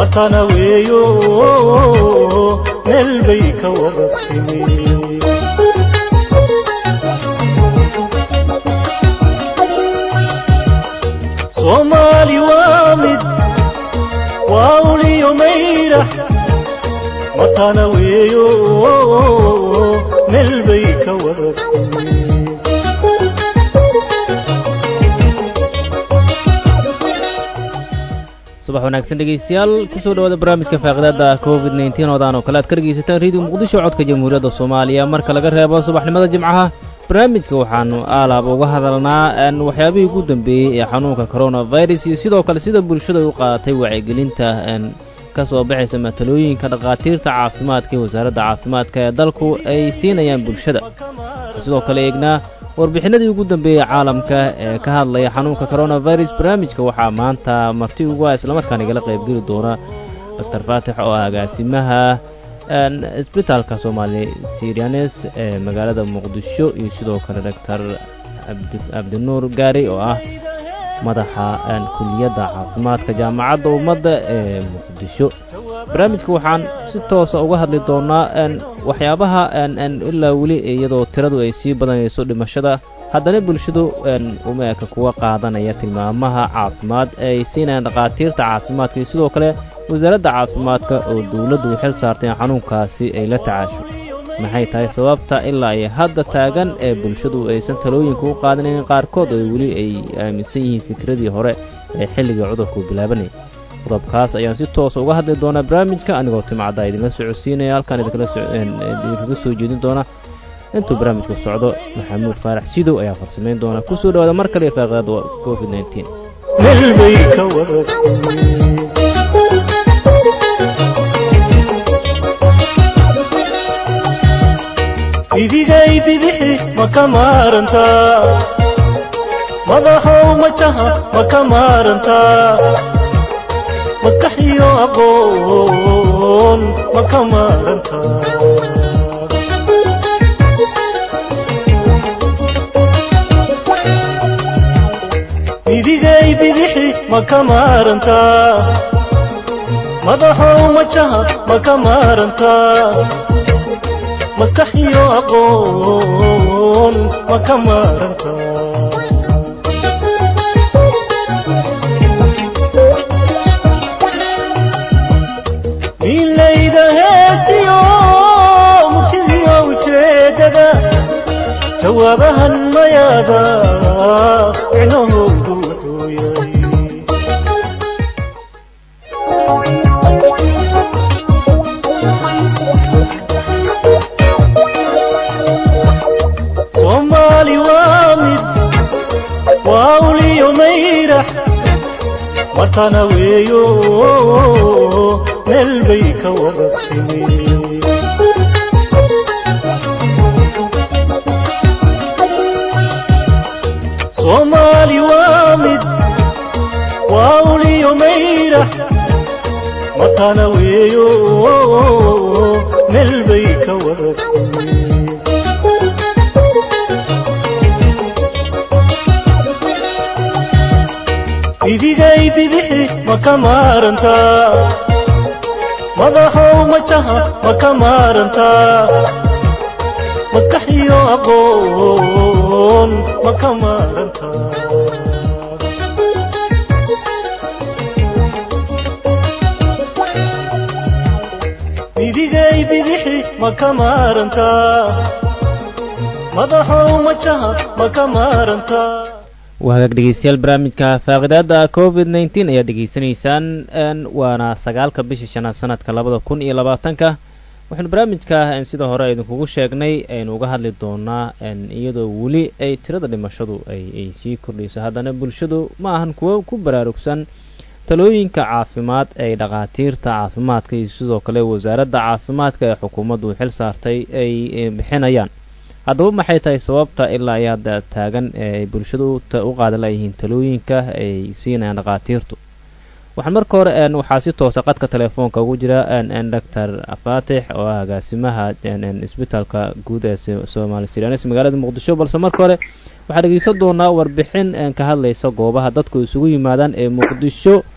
matana weeyo meel bay ka wada timi soomaali waa mid waa uliyo mayra matana weeyo meel bay ka wada timi subax wanaagsan dhegaystayaal kusoo dhawaada barnaamijka faaqidaada covid nteen oodaan oo kale aad ka dhegaysataan rediyo muqdisho codka jamhuuriyadda soomaaliya marka laga reebo subaxnimada jimcaha barnaamijka waxaanu aalaab uga hadalnaa waxyaabihii ugu dambeeyey ee xanuunka coronavirus iyo sidoo kale sida bulshada ay u qaadatay wacyigelinta ka soo baxaysa matalooyinka dhakhaatiirta caafimaadka ee wasaaradda caafimaadka ee dalku ay siinayaan bulshada sidoo kale eegnaa warbixinadii ugu dambeeyey caalamka ee ka hadlaya xanuunka coronavirus barnaamijka waxaa maanta marti ugu ah islamarkaan igala qaybgeli doona doctor faatix oo ah agaasimaha isbitaalka soomaali sirianes ee magaalada muqdisho iyo sidoo kale doctor cabdinuur gaari oo ah madaxa kuliyadda caafimaadka jaamacadda ummadda ee muqdisho barnaamijka waxaan si toosa uga hadli doonaa waxyaabaha ilaa weli iyadoo tiradu ay sii badanayso dhimashada haddana bulshadu uma eka kuwa qaadanaya tilmaamaha caafimaad ee ay siinayaan dhakhaatiirta caafimaadka iyo sidoo kale wasaaradda caafimaadka oo dowladdu xil saartay in xanuunkaasi ay la tacaasho maxay tahay sababta ilaa ay hadda taagan ee bulshadu aysan talooyinka u qaadanayn qaarkood oo weli ay aaminsan yihiin fikradii hore ee xilligii cudurku bilaabanayay qodobkaas ayaan si toosa uga hadli doonaa barnaamijka anigoo timacdaa idinla socodsiinaya halkaan idinkaga soo jeedin doona intuu barnaamijku socdo maxamuud faarax sidow ayaa farsamayn doona kusoo dhawaada mar kale faaqidaada covid nteen meel bay ka wada timi idigay bidixi ma ka maarantaa madaxow majaha ma ka maarantaa maskax iyo aqoon ma ka maarantaa idigay bidixi ma ka maarantaa madaxow majaha ma ka maarantaa maskax iyo aqoon ma ka maarantaa milayda heestiyo murtidiyo ujeedada jawaabahan mayaada micnahoodu wuxuu yahay soomaali waa mid waa uliyo mayrax matana weeyo meel bay ka wada timi soomaali waa mid waa uliyo mayrax matana weeyo meel bay ka wada timi idigay bidixi ma ka maarantaa madaxow majaha ma ka maarantaa maskax iyo aqoon ma ka maarantaa idigay bidixi ma ka maarantaa madaxow majaha ma ka maarantaa waa hagaag dhegeystayaal barnaamijka faaqidaada covid nteen ayaad degeysanaysaan waana sagaalka bisha shanaad sanadka labada kun iyo labaatanka waxaynu barnaamijka sida hore idinkugu sheegnay aynu uga hadli doonaa iyadoo weli ay tirada dhimashadu ay sii kordhayso haddana bulshadu ma ahan kuwo ku baraarugsan talooyinka caafimaad ay dhakhaatiirta caafimaadka iyo sidoo kale wasaaradda caafimaadka ee xukuumaddu xil saartay ay bixinayaan haddaba maxay tahay sababta ilaa ay hadda taagan ee ay bulshadu u qaadan layihiin talooyinka ay siinayaan dhakhaatiirtu waxaan marka hore waxaa si toosa qadka telefoonka ugu jira doctor faatix oo ah agaasimaha isbitaalka guud ee somaali siraanes magaalada muqdisho balse marka hore waxaa dhegeysan doonaa warbixin ka hadlaysa goobaha dadku isugu yimaadaan ee muqdisho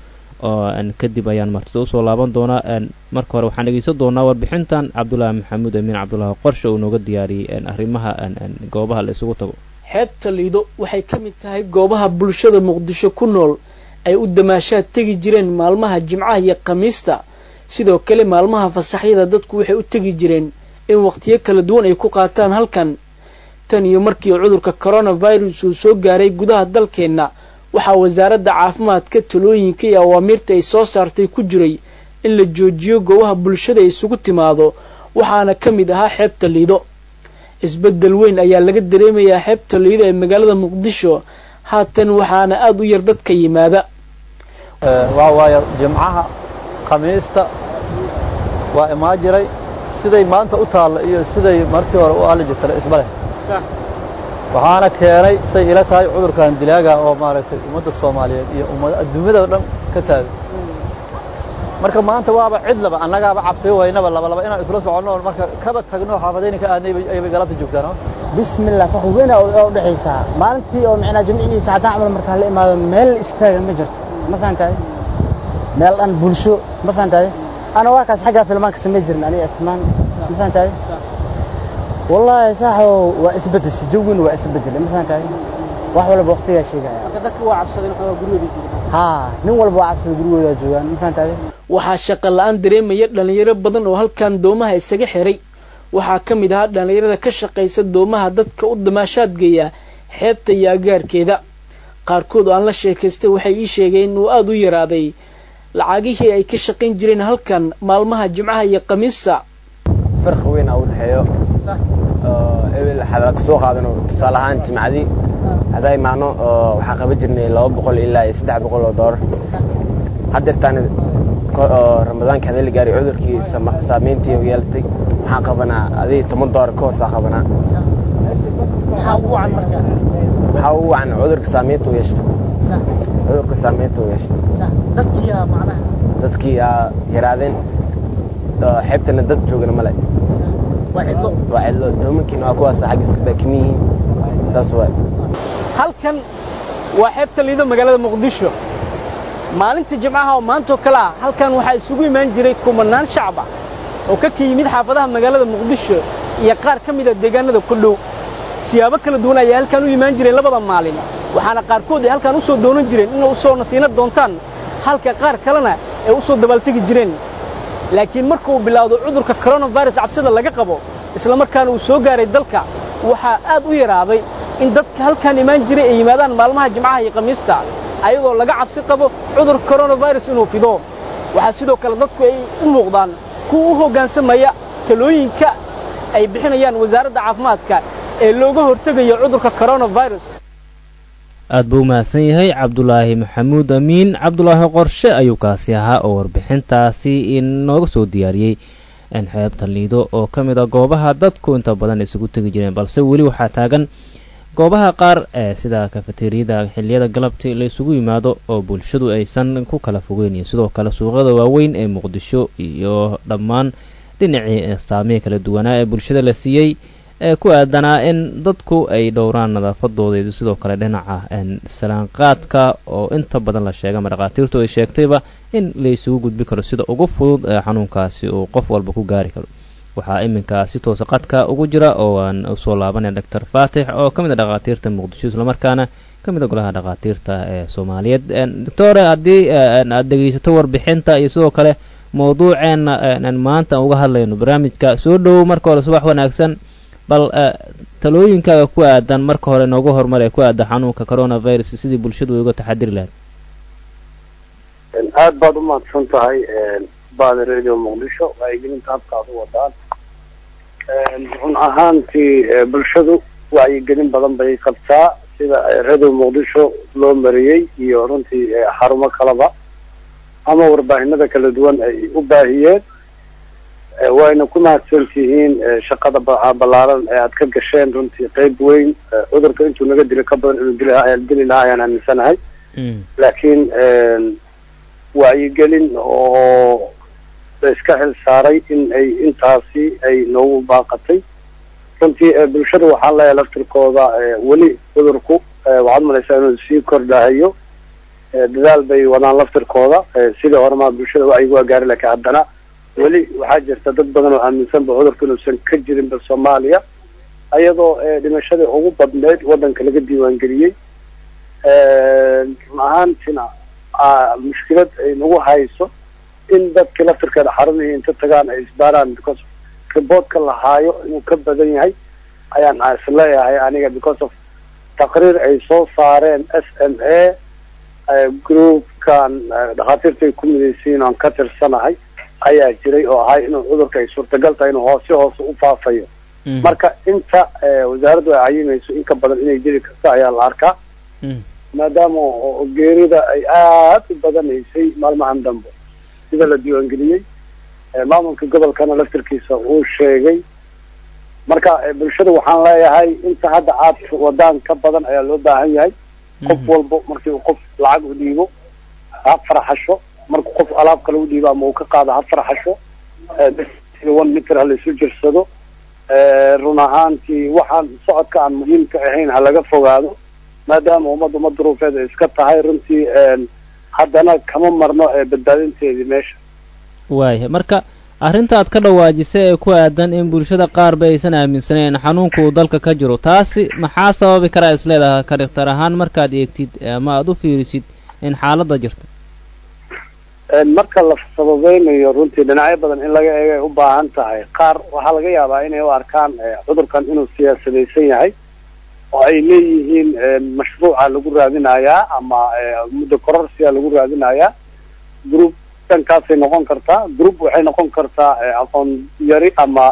oo kadib ayaan martida usoo laaban doonaa marka hore waxaan dhegeysan doonaa warbixintan cabdulaahi maxamuud amiin cabdulaahi qorshe uu nooga diyaariyey arrimaha goobaha la isugu tago xeebta liido waxay ka mid tahay goobaha bulshada muqdisho ku nool ay u damaashaad tegi jireen maalmaha jimcaha iyo khamiista sidoo kale maalmaha fasaxyada dadku waxay u tegi jireen in waqtiyo kala duwan ay ku qaataan halkan tan iyo markii cudurka coronavirus uu soo gaaray gudaha dalkeenna waxaa wasaaradda caafimaadka talooyinka iyo awaamiirta ay soo saartay ku jiray in la joojiyo goobaha bulshada ay isugu timaado waxaana ka mid ahaa xeebta liido isbeddel weyn ayaa laga dareemayaa xeebta liido ee magaalada muqdisho haatan waxaana aada u yar dadka yimaada waa waayo jimcaha khamiista waa imaan jiray siday maanta u taalla iyo siday markii hore u aali jirtay isma leh waxaana keenay say ila tahay cudurkan dilaaga oo maaragtay ummadda soomaaliyeed iyo ummad adduunyada dhan ka taagay marka maanta waaba cidlaba annagaaba cabsi waynaba laba laba inaan isla soconno marka kaba tagno xaafadayna ka aadnay ayay galabta joogtaan bismillah fa hubena oo dhaxaysa maalintii oo macnaa jimcihiisa haddaan camal markaa la imaado meel istaaga ma jirto ma fahantahay meel dhan bulsho ma fahantahay ana waa kaas xaggaa filmaanka samay jirin aniga asmaan ma fahantahay wallaahi saaxo waa isbedeshay jawgina waa isbedelay ma fahantahay wax walba waqtigaa sheegaya dadka waa cabsadeen waxaa gurigooda joogaan haa nin walba waa cabsada gurigooda joogaan ma fahantahay waxaa shaqa la-aan dareemaya dhalinyaro badan oo halkan doomaha isaga xiray waxaa ka mid ahaa dhalinyarada ka shaqaysa doomaha dadka u damaashaadgeeya xeebta iyo agaarkeeda qaarkood oo aan la sheekaystay waxay ii sheegeen inuu aada u yaraaday lacagihii ay ka shaqayn jireen halkan maalmaha jimcaha iyo khamiista farqi weyn aa u dhexeeyo ebel waxaa kasoo qaadano tusaale ahaan jimcadii haddaa imaano waxaa qaban jirnay laba boqol ilaa iyo saddex boqol oo doolar haddeertaan ramadaanka hadii la gaaray cudurkii saameyntii u yeelatay waxaan qabanaa adii toban doolar ka hoosaa qabanaa waxaa ugu wacan cudurka saameynta u yeeshta cudurka saameynta u yeeshta dadkii aa yaraadeen xeebtana dad joogana male waa cidlo doomankiina waa kuwaas xagga iska daakimi yihiin saas waay halkan waa xeebta liido magaalada muqdisho maalinta jimcaha oo maantoo kale ah halkan waxaa isugu imaan jiray kumanaan shacab ah oo ka ka yimid xaafadaha magaalada muqdisho iyo qaar ka mida deegaanada ku dhow siyaabo kala duwan ayay halkan u imaan jireen labada maalin waxaana qaarkood ay halkan u soo doonan jireen inay u soo nasiino doontaan halka qaar kalena ay u soo dabaaltegi jireen laakiin marka uu bilaawdo cudurka coronavirus cabsida laga qabo isla markaana uu soo gaaray dalka waxaa aad u yaraaday in dadka halkan imaan jiray ay yimaadaan maalmaha jimcaha iyo khamiista ayadoo laga cabsi qabo cudurka coronavirus inuu fido waxaa sidoo kale dadku ay u muuqdaan kuwa u hoggaansamaya talooyinka ay bixinayaan wasaaradda caafimaadka ee looga hortegayo cudurka coronavirus aad buu u mahadsan yahay cabdulaahi maxamuud amiin cabdulaahi qorshe ayuu kaasi ahaa oo warbixintaasi inooga soo diyaariyey xeebta liido oo ka mid a goobaha dadku inta badan isugu tegi jireen balse weli waxaa taagan goobaha qaar ee sida kafeteriyada xilliyada galabtii la isugu yimaado oo bulshadu aysan ku kala fogeyn iyo sidoo kale suuqyada waaweyn ee muqdisho iyo dhammaan dhinacii saamihii kala duwanaa ee bulshada la siiyey ee ku aadanaa in dadku ay dhowraan nadaafadooda sidoo kale dhinaca salaanqaadka oo inta badan la sheega ama dhakhaatiirtu ay sheegtayba in la isugu gudbi karo sida ugu fudud ee xanuunkaasi uu qof walba ku gaari karo waxaa iminka si toosa qadka ugu jira oo aan usoo laabanaya doctor faatix oo ka mid a dhakhaatiirta muqdisho islamarkaana ka mid a golaha dhakhaatiirta ee soomaaliyeed doctore haddii aad dhegeysato warbixinta iyo sidoo kale mawduuceena maanta aan uga hadlayno barnaamijka soo dhowow marka hore subax wanaagsan bal talooyinkaaga ku aadan marka hore nooga horumar ee ku aada xanuunka coronavirus sidii bulshadu uga taxadiri lahayd aada baad umahadsan tahay baada radio muqdisho wacyigelinta habka aad u wadaan run ahaantii bulshadu wacyigelin badan bay qabtaa sida radio muqdisho loo mariyey iyo runtii xarumo kaleba ama warbaahinada kala duwan ay u baahiyeen wayna ku mahadsan tihiin shaqada ballaaran ee aad ka gasheen runtii qeyb weyn cudurka intuu naga dilo ka badan inuu dili dili lahaa ayaan aaminsanahay laakiin wacyigelin oo la iska xil saaray in ay intaasi ay noogu baaqatay runtii bulshada waxaan leeyahay laftirkooda weli cudurku waxaad malaysaa inuu sii kordhahayo dadaal bay wadaan laftirkooda sidii horema bulshada wacyigu waa gaari laakiin haddana weli waxaa jirta dad badan oo aaminsanba cudurka inuusan ka jirinba soomaaliya iyadoo dhimashadii ugu badneyd waddanka laga diiwaangeliyey run ahaantina mushkilad ay nagu hayso in dadkii laftirkeeda xarumihii inta tagaan ay isbaaraan because reportka la haayo inuu ka badan yahay ayaan isleeyahay aniga because of taqriir ay soo saareen s m a groupkan dhakhaatiirta ay ku midaysiin oan ka tirsanahay ayaa jiray oo ahay inuu cudurka ay suurtagal tahay inuu hoose hoose u faafayo marka inta wasaaraddu ay cayimayso in ka badan inay jiri karto ayaa la arkaa maadaama geerida ay aada u badanaysay maalmahan dambe sida la diiwaangeliyey maamulka gobolkana laftirkiisa uu sheegay marka bulshada waxaan leeyahay inta hadda aad wadaan ka badan ayaa loo baahan yahay qof walbo markii uu qof lacag u dhiibo ha farxasho markuu qof alaab kale u dhiibo ama uu ka qaado ha farxasho one meter ha laisu jirsado run ahaantii waxaan socodka aan muhiimka ahayn ha laga fogaado maadaama ummad ummad duruufeed ay iska tahay runtii haddana kama marno badbaadinteedii meesha waaya marka arrinta aad ka dhawaajisay ee ku aadan in bulshada qaarba aysan aaminsaneyn xanuunka uu dalka ka jiro taasi maxaa sababi karaa is leedahay ka dhiktar ahaan markaad eegtid ama aada u fiirisid in xaaladda jirta marka la sababeynayo runtii dhinacyo badan in laga eegay u baahan tahay qaar waxaa laga yaabaa inay u arkaan cudurkan inuu siyaasadaysan yahay oo ay leeyihiin mashruuca lagu raadinayaa ama muddo kororsiya lagu raadinayaa group dhankaasay noqon kartaa group waxay noqon kartaa aqoon yari ama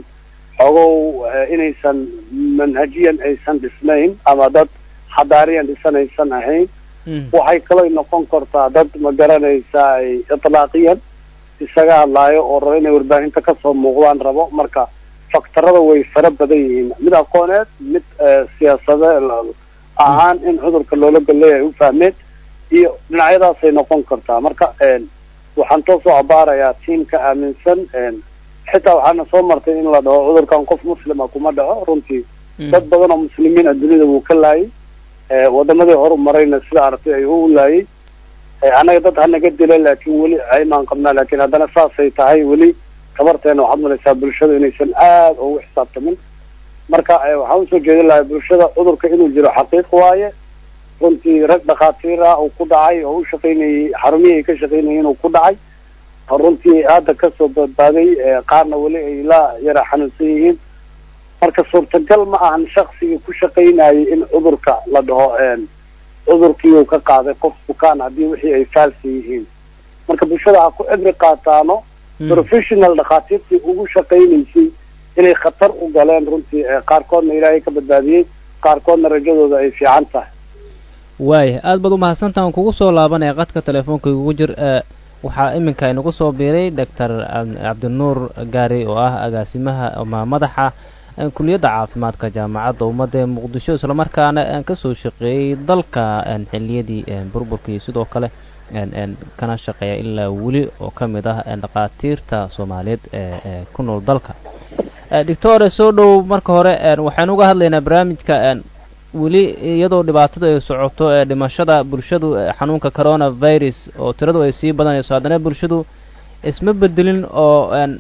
xogow inaysan manhajiyan aysan dhisnayn ama dad xadaariyan dhisan aysan ahayn waxay kaloo noqon kartaa dad ma garanaysa ay itlaaqiyan isaga hadlaayo oo rabo inay warbaahinta kasoo muuqdaan rabo marka faktarada way fara badan yihiin mid aqooneed mid siyaasade ahaan in cudurka loola golleeyahay u fahmeen iyo dhinacyadaasay noqon kartaa marka waxaan toosoo abaarayaa tiamka aaminsan xitaa waxaana soo martay in la dhaho cudurkan qof muslima kuma dhaco runtii dad badan oo muslimiin a dunida wuu ka laayay wadamadii horu marayna sida aragtay ay u laayay annaga dad hanaga dila laakiin weli aymaan qabnaa laakiin haddana saasay tahay weli tabarteena waxaad malaysaa bulshada inaysan aada ugu xisaabtamin marka waxaan usoo jeedin lahay bulshada cudurka inuu jiro xaqiiq waaye runtii rag dhakhaatiir ah uu ku dhacay oo u shaqaynayay xarumihii ay ka shaqaynayeen uu ku dhacay runtii hadda kasoo badbaaday qaarna weli ay la yara xanuunsan yihiin marka suurtagal ma ahan shaksigii ku shaqaynayay in cudurka la dhaho cudurkii uu ka qaaday qof bukaan haddii wixii ay faalsi yihiin marka bulshada ha ku cibri qaataano professional dhakhaatiirtii ugu shaqaynaysay inay khatar u galeen runtii qaarkoodna ilaahay ka badbaadiyey qaarkoodna rajadooda ay fiican tahay waaya aada baad umahadsantaha aan kugu soo laabanaya qadka telefoonka igugu jir waxaa iminka inagu soo biiray doctor cabdinuur gaari oo ah agaasimaha ama madaxa kuliyadda caafimaadka jaamacadda ummadda ee muqdisho islamarkaana kasoo shaqeeyey dalka xiliyadii burburka iyo sidoo kale kana shaqeeya ilaa weli oo ka mid ah dhakhaatiirta soomaaliyeed ee ku nool dalka doctore soo dhow marka hore waxaynu uga hadlaynaa barnaamijka weli iyadoo dhibaatadu ay socoto ee dhimashada bulshadu xanuunka coronavirus oo tiradu ay sii badanayso haddana bulshadu isma bedelin oo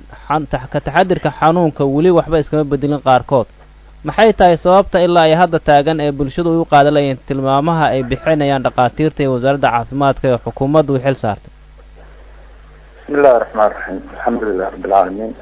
ka taxadirka xanuunka weli waxba iskama bedelin qaarkood maxay tahay sababta ilaa ay hadda taagan ee bulshadu ay u qaadalayeen tilmaamaha ay bixinayaan dhakhaatiirta iyo wasaaradda caafimaadka ee xukuumaddu xil saartay bismi illahi raxmaan raxiim alxamdulilah rabbilcaalamiin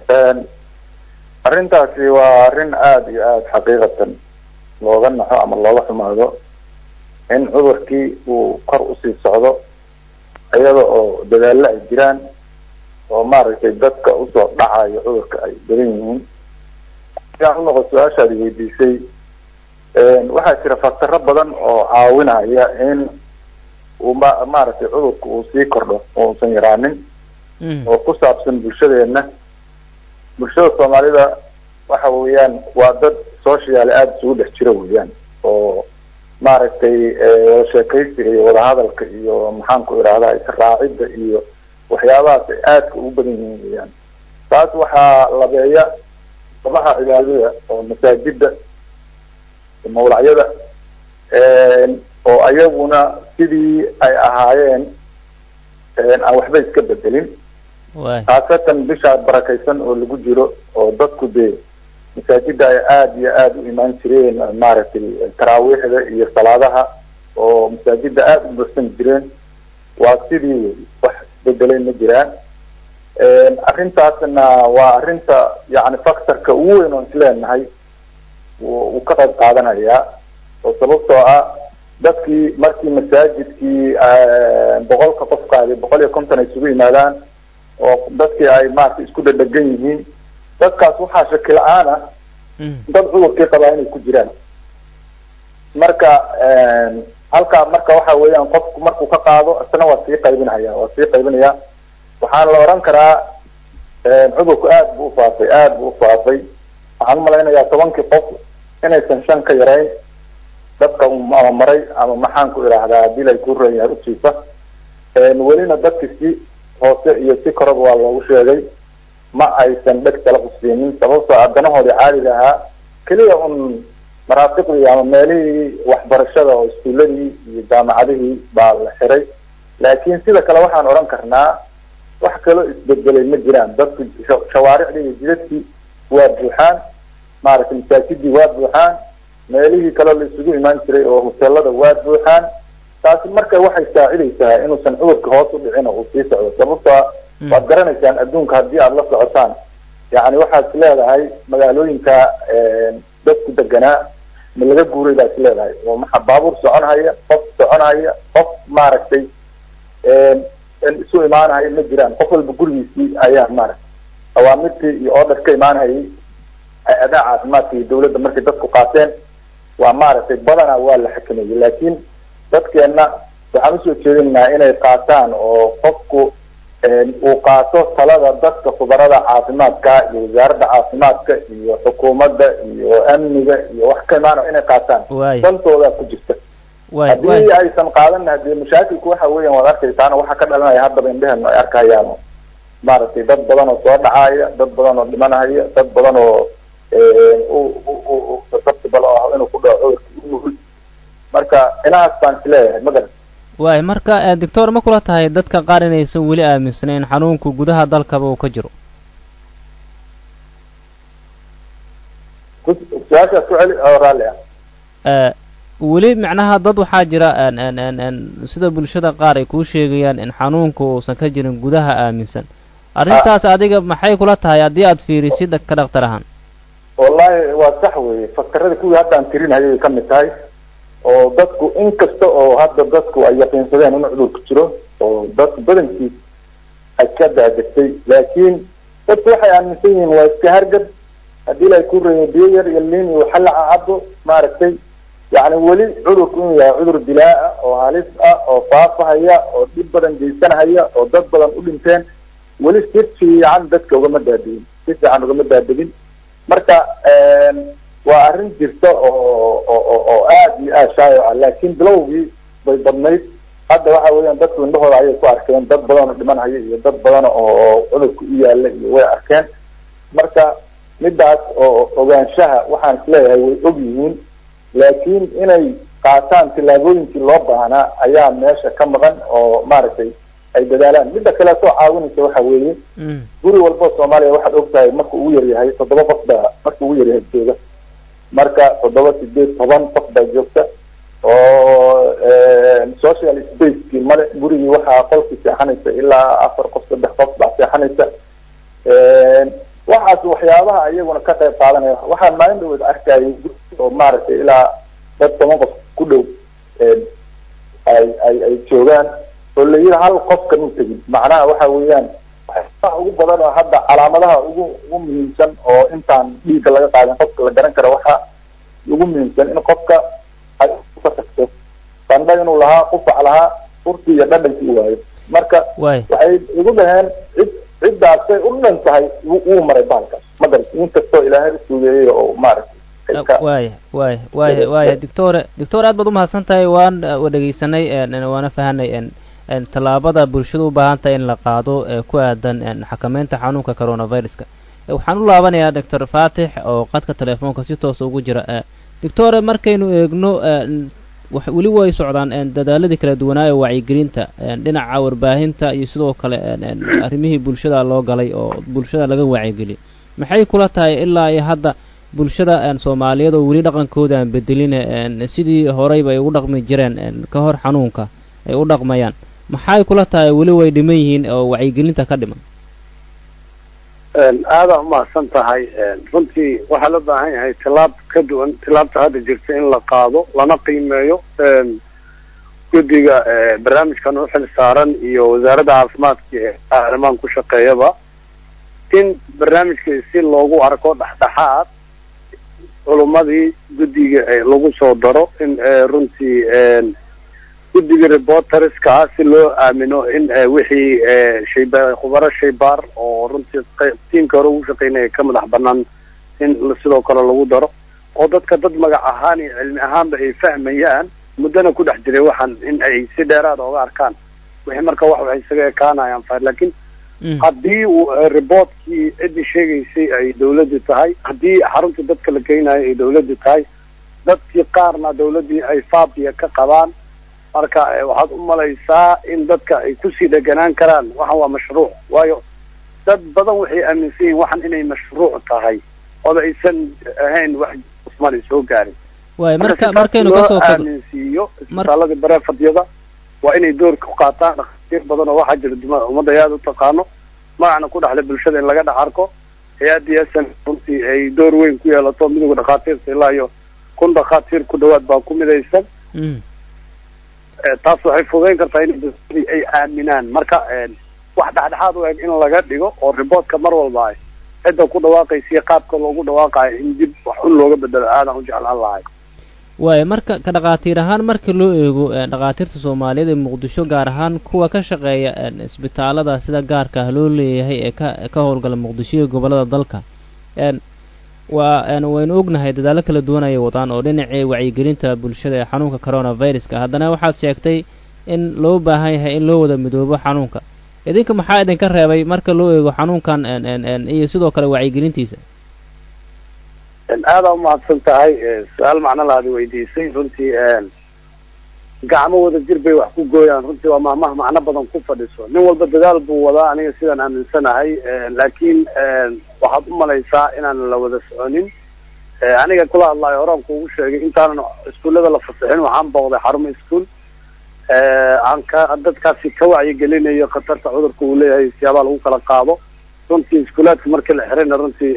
arrintaasi waa arrin aada iyo aada xaqiiqatan looga naxo ama looga xumaado in cudurkii uu kor usii socdo iyada oo dadaallo ay jiraan oo maaragtay dadka usoo dhacayo cudurka ay badan yihiin siaan unoqo su-aashaadi weydiisay waxaa jira faktaro badan oo caawinaya in uu ma maaragtay cudurka uu sii kordho oo uusan yaraanin oo ku saabsan bulshadeena bulshada soomaalida waxa weeyaan waa dad socialy aada isugu dhex jira weeyaan oo maaragtay wada sheekaysiga iyo wadahadalka iyo maxaan ku idhahdaa israacidda iyo waxyaabahaas ay aadka ugu badan yihiin weeyaan taas waxaa labeeya sabaha cibaadada oo masaajida mawlacyada oo ayaguna sidii ay ahaayeen aan waxba iska bedelin waay khaasatan bishaa barakaysan oo lagu jiro oo dadku dee masaajida ay aada iyo aada u imaan jireen maaragtay taraawiixda iyo salaadaha oo masaajida aada u bursan jireen waa sidii wey wax isbedelay ma jiraan arrintaasna waa arrinta yani factorka ugu weyn oon isleenahay wuu ka qayb qaadanayaa oo sababtoo ah dadkii markii masaajidkii boqolka qof qaaday boqol iyo konton ay isugu yimaadaan oo dadkii ay maaragtay isku dhadhegan yihiin dadkaas waxaa shaki la-aan ah dad cudurkii qabaa inay ku jiraan marka halkaa marka waxa weeyaan qofku markuu ka qaado isna waa sii qaybinaya waa sii qaybinaya waxaana la oran karaa cudurku aada buu ufaafay aada buu ufaafay waxaan umalaynayaa tobankii qof inaysan shan ka yarayn dadka ama maray ama maxaan ku idhaahdaa hadii lay ku ran yahay ujiifa welina dadki si hoose iyo si koraba waa loogu sheegay ma aysan dheg tala usiinin sababtoo adanahoodii caadiga ahaa keliya un maraafiqdii ama meelihii waxbarashada oo iskuuladii iyo jaamacadihii baa la xiray laakiin sida kale waxaan odhan karnaa wax kaloo isbedelay ma jiraan dadku shawaaricdii iyo jidadkii waa buuxaan maaragtay masaajidii waa buuxaan meelihii kaleo la isugu imaan jiray oo hoteelada waa buuxaan taasi marka waxay saacidaysaa inuusan cudurka hoos u dhicin oo uu sii socdo sababtoa waad garanaysaan adduunka haddii aada la socotaan yani waxaad is leedahay magaalooyinka dadku deganaa ma laga guuray baa is leedahay oo maxa baabuur soconhaya qof soconhaya qof maaragtay isu imaanhaya ma jiraan qof walba gurigiisii ayaa maaragtay awaamirtii iyo order ka imaanhayay hay-adaha caafimaadka iyo dawladda markay dadku qaateen waa maaragtay badanaa waa la xakameeyey laakiin dadkeenna waxaan usoo jeedinaynaa inay qaataan oo qofku uu qaato talada dadka khubarada caafimaadka iyo wasaaradda caafimaadka iyo xukuumadda iyo amniga iyo wax ka imaana inay qaataan waay dantoodaa ku jirta waay haddii waay aysan qaadan hadee mashaakilku waxa weeyaan waad arkaysaana waxaa ka dhalanaya haddaba indhehenu ay arkayaan maaragtay dad badan oo soo dhacaaya dad badan oo dhimanahaya dad badan oo susceptible oo ah inuu ku dhaco cudurka u nugul marka inahaas baan isleeyahay ma garan waay marka eh, doctor ma kula tahay dadka qaar inaysan weli aaminsanayn xanuunku gudaha dalkaba uu ka jiro ku- su-aashaas ku celi oo raalli ah Eh, weli macnaha dad waxaa jira en- en- en- en sida bulshada qaar ay kuu sheegayaan in xanuunku uusan ka jirin gudaha aaminsan arrintaas adiga maxay kula tahay haddii aad fiirisid ka dhaktar ahaan wallahi waa sax weye faktarada kuwii hadda aan tirinhayay ay kamid tahay oo dadku in kasta oo hadda dadku ay yaqiinsadeen in cudurku jiro oo dadku badankiis ay ka daadegtay laakiin dadku waxay aaminsan yihiin waa iska hargab haddii la ku reeyo biyo yar iyo liin iyo xalaca cabo maaragtay yacni weli cudurku inuu yahay cudur dilaa oo halis ah oo faafahaya oo dhib badan geysanahaya oo dad badan u dhinteen weli si fiican dadka ugama daadegin si fiican ugama daadegin marka waa arrin jirta oo oo oo oo aada iyo aada shaayo ah laakiin bilowgii bay badnayd hadda waxa weeyaan dadku indhahooda ayay ku arkeen dad badan oo dhimanhaya iyo dad badan oo cudurka u yaala iyo way arkeen marka midaas oo ogaanshaha waxaan isleeyahay way og yihiin laakiin inay qaataan tillaabooyinkii loo baahnaa ayaa meesha ka maqan oo maaragtay ay dadaalaan midda kale soo caawinaysa waxa weeye Mm. guri walbo soomaaliya waxaad og tahay marka ugu yaryahay toddoba qof baa marka ugu yaryahay jooga marka toddoba sideed toban qof baa joogta oo social spacekii male gurigii waxaa qolkii seexanaysa ilaa afar qof saddex qof baa seexanaysa waxaas waxyaabaha iyaguna ka qayb qaadanaya waxaan maalin dhaweed arkayay guri oo maaragtay ilaa dad toban qof ku dhow ay ay ay joogaan oo la yidhi hal qofkan u tegin macnaha waxa weeyaan waxyaabaha ugu badan oo hadda calaamadaha ugu ugu muhiimsan oo intaan dhiigga laga qaadin qofka la garan karo waxa ugu muhiimsan in qofka ay ka tagto qandha inuu lahaa qufac lahaa urti iyo dhadhankii u waayo marka waay waxay igu dhaheen cid ciddaasay u dhan tahay wuu wuu maray bahalkaas ma garan inkastoo ilaahay u sugeeyey oo maaragtay ay ka waaya waaya waaya waaya doctore doctor aad baad umahadsan tahay waan uh, wa dhegeysanay en- en waana fahanay en en tallaabada bulshadu u baahan tahay in la qaado ee ku aadan en xakameynta xanuunka coronaviruska Eh, waxaan u laabanayaa doctor faatix oo qadka telefoonka si toosa ugu jira eh, doctore markaynu eegno en wax weli way socdaan een dadaaladii kala duwanaa ee wacyigelinta een dhinaca warbaahinta iyo sidoo kale een een arrimihii bulshada loo galay oo bulshada laga wacyigeliyay maxay kula tahay ilaa iyo hadda bulshada een soomaaliyeed oo weli dhaqankooda aan bedeline een sidii horeyba ay ugu dhaqmi jireen een ka hor xanuunka ay u dhaqmayaan maxay kula tahay weli way dhiman yihiin oo wacyigelinta ka dhiman aadaa umahadsan tahay runtii waxaa loo baahan yahay tilaab ka duwan tilaabta hadda jirta in la qaado lana qiimeeyo guddiga barnaamijkan u xil saaran iyo wasaaradda caafimaadka ee arrimahan ku shaqeeyaba in barnaamijka si loogu arko dhexdhexaad culummadii guddiga lagu soo daro in runtii guddiga reporterska ah si loo aamino in wixii shayba khubaro shaybaar oo runtii tiimka hore ugu shaqeynaya ka madax banaan in sidoo kale lagu daro oo dadka dad magac ahaan iyo cilmi ahaanba ay fahmayaan muddana ku dhex jiray waxaan in ay si dheeraada oga arkaan wixii marka wax waxay isaga ekaanayaan fa laakiin haddii uu reportkii ciddii sheegaysay ay dawladdu tahay haddii xaruntii dadka la geynayo ay dawladdu tahay dadkii qaarna dawladdii ay faabiya ka qabaan marka waxaad u malaysaa in dadka ay kusii dheganaan karaan waxan waa mashruuc waayo dad badan waxay aaminsan yihin waxan inay mashruuc tahay ooba aysan ahayn wax usman ay soo gaarin waay marka markaynu kasoo kado aaminsiiyo isbitaaladii bareefadiyada waa inay door ku qaataan dhakhaatiir badan oo waxaa jira duma ummadda ay aada u taqaano magacna ku dhexle bulshada in laga dhex arko hay-addii s n runtii ay door weyn ku yeelato midowga dhakhaatiirta ilaa iyo kun dhakhaatiir ku dhawaad baa ku midaysan taas waxay fudayn kartaa in dadkii ay aaminaan marka wax dhexdhexaad u eg in laga dhigo oo reportka mar walba ay cidda ku dhawaaqaysa iyo qaabka loogu dhawaaqayo in dib wax un looga bedelo aadan u jeclaan lahay waaya marka ka dhakhaatiir ahaan marka loo eego dhakhaatiirta soomaaliyeed ee muqdisho gaar ahaan kuwa ka shaqeeya isbitaalada sida gaarka ah loo leeyahay ee ka ka howlgala muqdisho iyo gobollada dalka waa waynu ognahay dadaalo kala duwan ayay wadaan oo dhinacii wacyigelinta bulshada ee xanuunka coronaviruska haddana waxaad sheegtay in loo baahan yahay in loo wada midoobo xanuunka idinka maxaa idinka reebay marka loo eego xanuunkan iyo sidoo kale wacyigelintiisa aadaa umahadsan tahay su-aal macno laadi weydiisay runtii gacmo wada jir bay wax ku gooyaan runtii waa mahmaha macno badan ku fadhiso nin walba dadaal buu wadaa aniga sidaan aaminsanahay laakiin waxaad u malaysaa inaan la wada soconin aniga kula hadlaayo horaan kuugu sheegay intaanan iskuullada la fasixin waxaan booqday xarumo iskuol aan ka dadkaasi ka wacyigelinayo khatarta cudurka uu leeyahay siyaabaha lagu kala qaado runtii iskuulaadka markii la xirayna runtii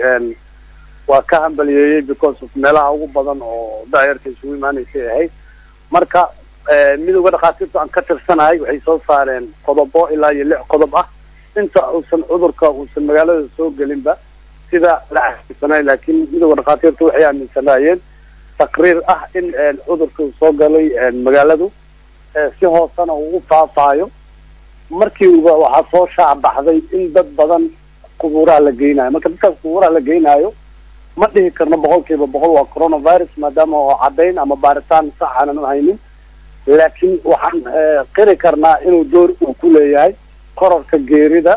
waa ka hambaliyeeyey because of meelaha ugu badan oo daayarta isugu imaanaysay ahayd marka midowga dhakhaatiirta aan ka tirsanahay waxay soo saareen qodobo ilaa iyo lix qodob ah inta uusan cudurka uusan magaalada soo gelinba sida la aaminsanay laakiin midowga dhakhaatiirta waxay aaminsanaayeen taqriir ah in cudurka uu soo galay magaaladu si hoosena uu u faafaayo markiiba waxaa soo shaac baxday in dad badan qubuuraha la geynayo marka dadkaas qubuuraha la geynaayo ma dhihi karno boqol kiiba boqol waa coronavirus maadaama oo caddayn ama baaritaan sax aanan u haynin laakiin waxaan qiri karnaa inuu door uu ku leeyahay kororka geerida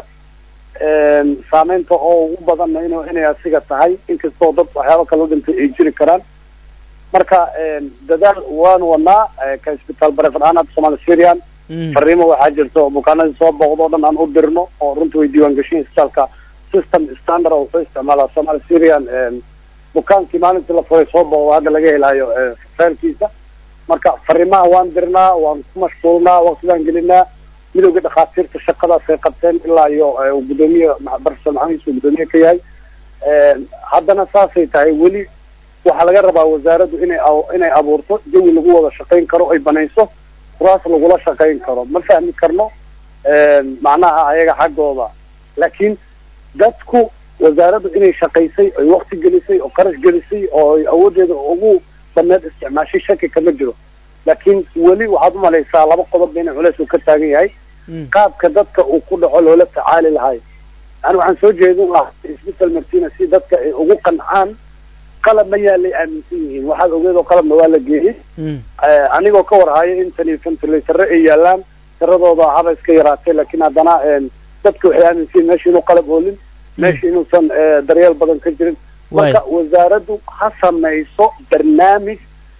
saameynta oo ugu badanna in inay asiga tahay inkastoo dad waxyaaba kala dhintay ay jiri karaan marka dadaal waanu wadnaa ka isbitaal bareefad ahaan hadda somaali syrian fariimo waxaa jirta oo bukaanadii soo booqdo o dhan aan u dirno oo runtii way diiwaan geshiin isbitaalka system standard oo wuxuu isticmaalaa somaali syrian bukaankii maalintii la furay soo booqdo hadda laga helayo faylkiisa marka fariimaha waan dirnaa waan ku mashquulnaa waqtidaan gelinaa midowga dhakhaatiirta shaqadaas ay qabteen ilaa iyo gudoomiye barsa maxamed uu gudoomiye ka yahay haddana saasay tahay weli waxaa laga rabaa wasaaraddu inay inay abuurto jawi lagu wada shaqayn karo ay banayso kuraas lagula shaqayn karo ma fahmi karno macnaha ayaga xaggooda laakiin dadku wasaaraddu inay shaqaysay oy wakti gelisay oo qarash gelisay oo ay awooddeeda ugu baneed isticmaashay shaki kama jiro laakiin weli waxaad umalaysaa laba qodob inay culeys uu ka taagan yahay qaabka dadka uu ku dhaco loola tacaali lahay yani waxaan soo jeedin lahaa isbital martina si dadka ay ugu qancaan qalab ma yaalay aaminsan yihiin waxaad ogeed oo qalabna waa la geeyey anigoo ka warhayo in tan iyo ventilatore ay yaalaan tiradooda haba iska yaraatay laakiin haddana dadka waxay aaminsan yihin meesha inuu qalab oolin meesha inuusan daryeel badan ka jirin marka wasaaraddu ha samayso barnaamij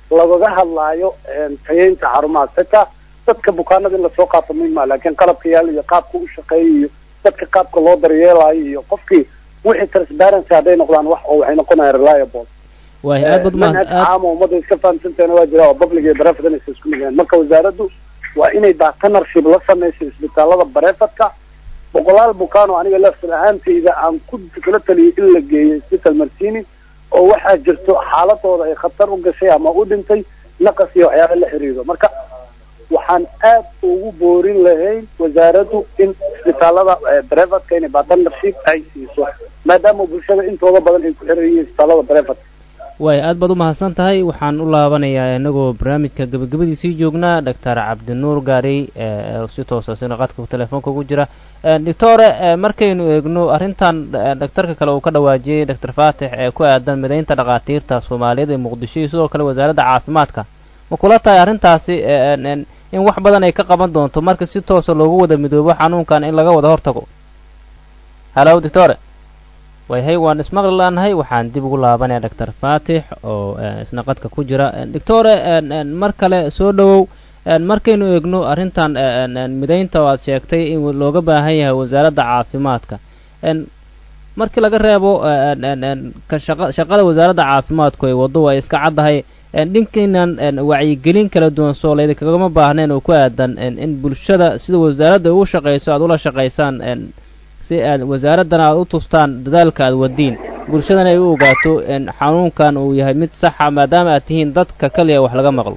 lagaga hadlaayo tayeynta xarumahaas xitaa dadka bukaanada in lasoo qaato muhim maa laakiin qalabka yaal iyo qaabka u shaqeeya iyo dadka qaabka loo daryeelayo iyo qofkii wixii transparency hadday noqdaan wax oo waxay noqonayaan reliable waay aad bad manhaj caam oo ummadda iska fahamsantaena waa jira oo public iyo private inaysa isku mid yahiin marka wasaaraddu waa inay partnership la sameyso isbitaalada barefadka boqolaal bukaan oo aniga laftir ahaantayda aan ku kula taliyay in la geeyo isbital martini oo waxaa jirto xaaladooda ay khatar u gashay ama u dhintay naqas iyo waxyaaba la xiriiro marka waxaan aad ugu boorin lahayn wasaaraddu in isbitaalada brevatka inay partnership ay siiso maadaama bulshada intooda badan ay ku xiran yihiin isbitaalada brevatka waay aad baad u mahadsan tahay waxaan u laabanayaa inagoo barnaamijka gabagabadiisii joognaa doctor cabdinuur gaarey si toosa sina qadka telefoonka ugu jira doctore markaynu eegno arrintan dhaktarka kale uu ka dhawaajiyey doctor faatix ee ku aadan midaynta dhakhaatiirta soomaaliyeed ee muqdisho iyo sidoo kale wasaaradda caafimaadka ma kula tahay arrintaasi in wax badan ay ka qaban doonto marka si toosa loogu wada midoobo xanuunkan in laga wada hortago halo doctore wayhay waan ismaqli laanahay waxaan dib ugu laabanaya doctor faatix oo isna qadka ku jira doctore mar kale soo dhowow markaynu eegno arrintan midaynta oo aad sheegtay in looga baahan yahay wasaaradda caafimaadka markii laga reebo kashaqa shaqada wasaaradda caafimaadku ay waddo ay iska caddahay dhinkaynan wacyigelin kala duwan soo laydi kagama baahneen oo ku aadan in bulshada sida wasaaradda ugu shaqayso aad ula shaqaysaan si aad wasaaraddana aad u tustaan dadaalka aad wadiin bulshadana ay u ogaato xanuunkan uu yahay mid saxa maadaama aad tihiin dadka kaliya wax laga maqlo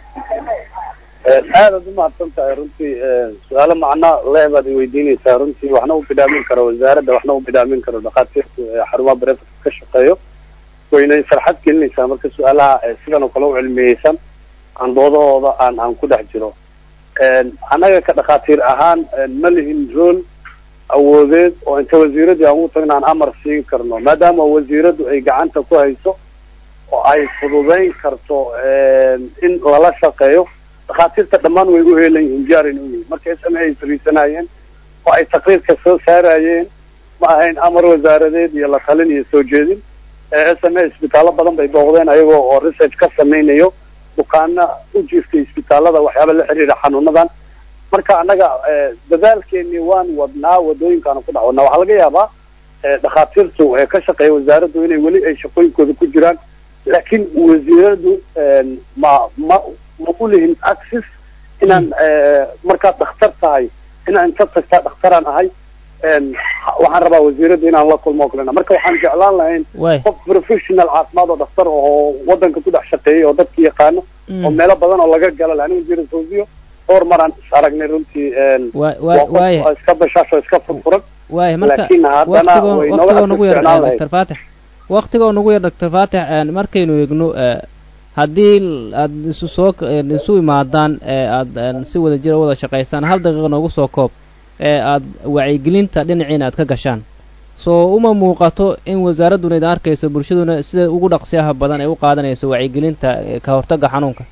aadaad umahadsan tahay runtii su-aalo macnaa leh baad iweydiinaysaa runtii waxna u bidhaamin karo wasaaradda waxna u bidhaamin karo dhakhaatiirtu xarumaha barefadka ka shaqeeyo wayna farxad gelinaysaa marka su-aalaha sidan oo kale u cilmiyeysan aan doodahooda aan aan ku dhex jiro annaga ka dhakhaatiir ahaan ma lihin rool awoodeed oo inta wasiiradii aan ugu tagna aan amar siin karno maadaama wasiiraddu ay gacanta ku hayso oo ay fududayn karto in lala shaqeeyo dhakhaatiirta dhammaan way u heelan yihiin jaarin u yihiin marka s m a ay fariisanayeen oo ay taqriirka soo saarayeen ma ahayn amar wasaaradeed iyo la talin iyo soo jeedin s m a isbitaallo badan bay booqdeen ayagoo oo research ka samaynayo bukaana u jiiftay isbitaalada waxyaaba la xiriira xanuunadan marka annaga dadaalkeeni waan wadnaa wadooyinkaanu ku dhex wadnaa waxaa laga yaabaa dhakhaatiirtu ka shaqeeya wasaaraddu inay weli ay shaqooyinkooda ku jiraan laakiin wasiiradu ma ma ma u lihin access inaan markaad dhakhtar tahay inaan inta tagtaa dhakhtaraan ahay waxaan rabaa wasiiradda inaan la kulmo kalena marka waxaan jeclaan lahayn qof professional caafimaad oo dhakhtar oo wadanka ku dhex shaqeeyay oo dadka yaqaano oo meelo badan oo laga gala laha ani wasiira fawziyo dhowr maraan is aragnay runtii waa iska bashaasho iska furfuran waaya marka laakiin haddana way waqtigoo nooga nagu yar ficnaan lahayd doctor faatix waqtigoo nagu yar doctor faatix markaynu eegno haddii aad isu soo isu imaadaan ee aad si wada jira wada shaqaysaan hal daqiiqa noogu soo koob ee aad wacyigelinta dhinaciina aad ka gashaan soo uma muuqato in wasaaradduna idin arkayso bulshaduna sida ugu dhaqsiyaha badan ay u qaadanayso wacyigelinta ka hortagga xanuunka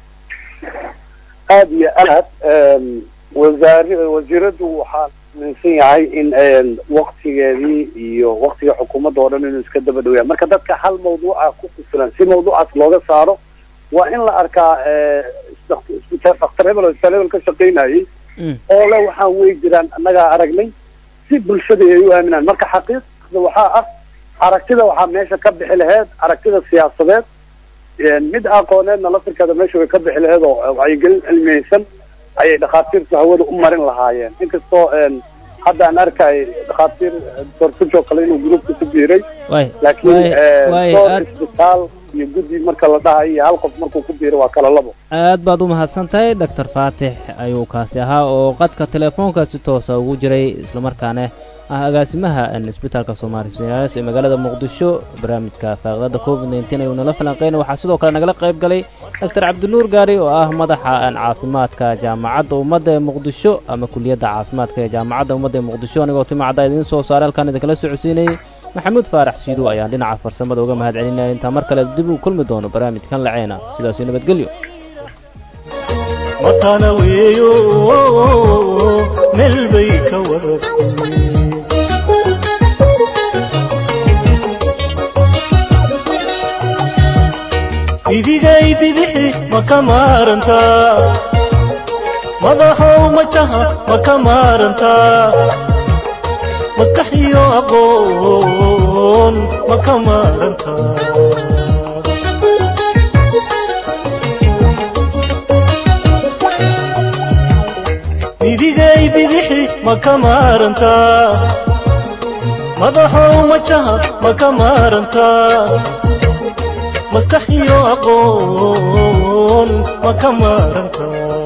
aada iyo aad wasaar wasiiraddu waxaa minsan yahay in waktigeedii iyo waktiga xukuumadda oo dhan inuu iska daba dhowyaa marka dadka hal mawduuca ku kufilan si mawduucaas looga saaro waa in la arkaa isbitaal dhakhtar hebel oo isbitaal hebel ka shaqaynayay oo le waxaan wey jiraan annagaa aragnay si bulshada ay u aaminaan marka xaqiiqda waxaa ah aragtida waxaa meesha ka bixi laheyd aragtida siyaasadeed mid aqooneedna laftirkeeda meesha way ka bixi laheyd oo wacyigelin cilmiyeysan ayay dhakhaatiirtu hawada u marin lahaayeen inkastoo hadda aan arkay dhakhaatiir doctor fujo kale inuu gruupka ku biiray waay laakiin waay door aad isbitaal iyo guddi marka la dhahayo iyo hal qof markuu ku biiro waa kala labo aad baad u mahadsan tahay doctor faatix ayuu kaasi ahaa oo qadka telefoonka si toosa ugu jiray islamarkaana ah agaasimaha isbitaalka soomaali sinaas ee magaalada muqdisho barnaamijka faaqdada covid nteen ayuu nala falanqeynay waxaa sidoo kale nagala qayb galay doctor cabdinuur gaari oo ah madaxa caafimaadka jaamacadda ummadda ee muqdisho ama kuliyadda caafimaadka ee jaamacadda ummadda ee muqdisho anigoo timacadda idiin soo saaray halkaan idinkala socodsiinayay maxamuud faarax siidow ayaan dhinaca farsamada uga mahad celinaya intaa mar kale dib u kulmi doono barnaamijkan laceena sidaasi nabadgelyo matana weeyo meel bay ka waratay idigay bidix ma ka maarantaa madaxow majaha ma ka maarantaa maskax iyo aqoon ma ka maarantaa midigay bidixi ma ka maarantaa madaxow majaha ma ka maarantaa maskax iyo aqoon ma ka maarantaa